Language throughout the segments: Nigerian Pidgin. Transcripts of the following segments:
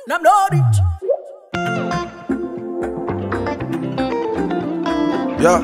Nam no reach. Yeah.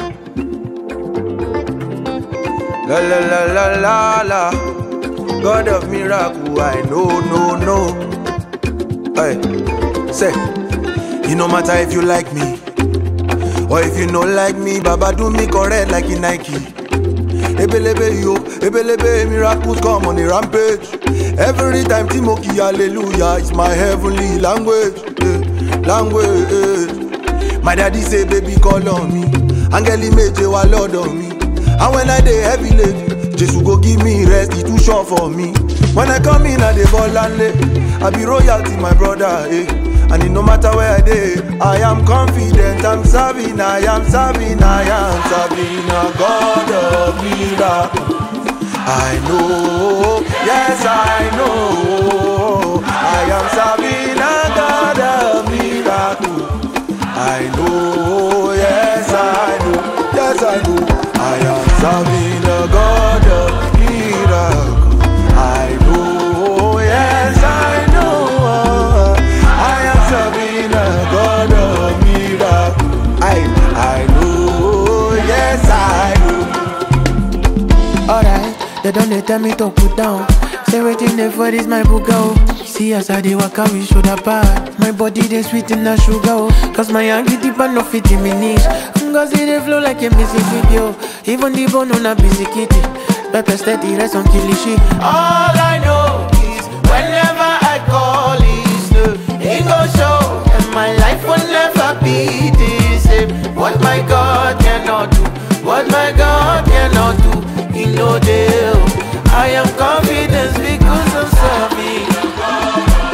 La la la la la la. God of miracle, I know, no, no. Hey, say, you no matter if you like me or if you no like me, Baba do me correct like in Nike. Ebelebe yo, ebelebe miracles come on a rampage. Every time Timothy, hallelujah, it's my heavenly language, eh, language. My daddy say, baby, call on me. Angeli meje wa lord on me. And when I dey heavy late, Jesus go give me rest, he too short for me. When I come in, I dey ball and lay. I be royalty, my brother, eh. And it no matter where I dey, I am confident, I'm serving, I am serving, I am serving a God of miracle. I know, yes I know, I am serving a God of miracle. I know, yes I know, yes I know, I am serving a God of miracle. I know, yes I know, I am serving a God of miracle. I, I know, yes I know. Alright, they don't they tell me to put down. Say waiting there for this my book go. See as I dey waka we shoulder pad. My body they sweet in the sugar oh. Cause my hanky deep and no fit in me niche. Cause it they flow like a Mississippi oh. Even the bone on a busy kitty. Pepper steady rest on kilishi. All I know is whenever I call is no, it go show. And my life will never be the same. What my God cannot do, what my God cannot do, He know deal. I am confident because I'm serving.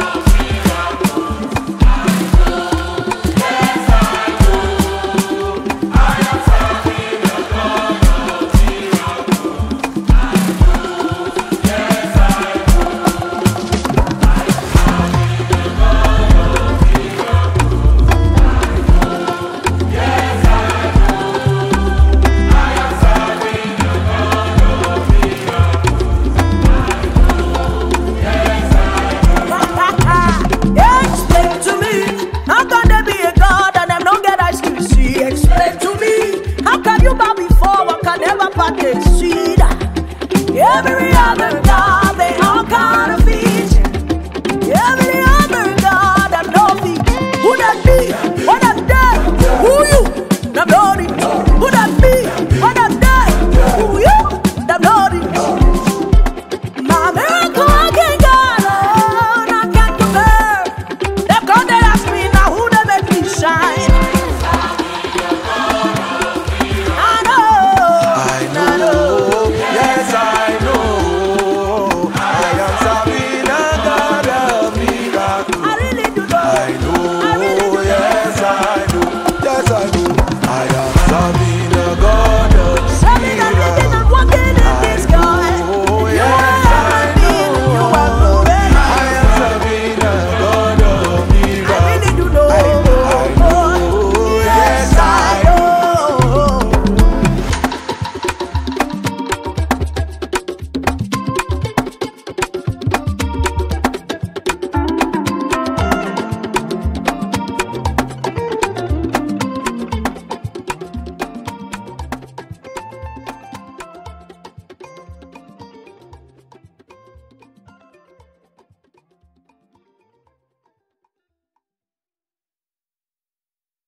Explain to me, how can there be a God and them don't get ice cream? See, explain to me, how can you bow before one can never partake? See that every other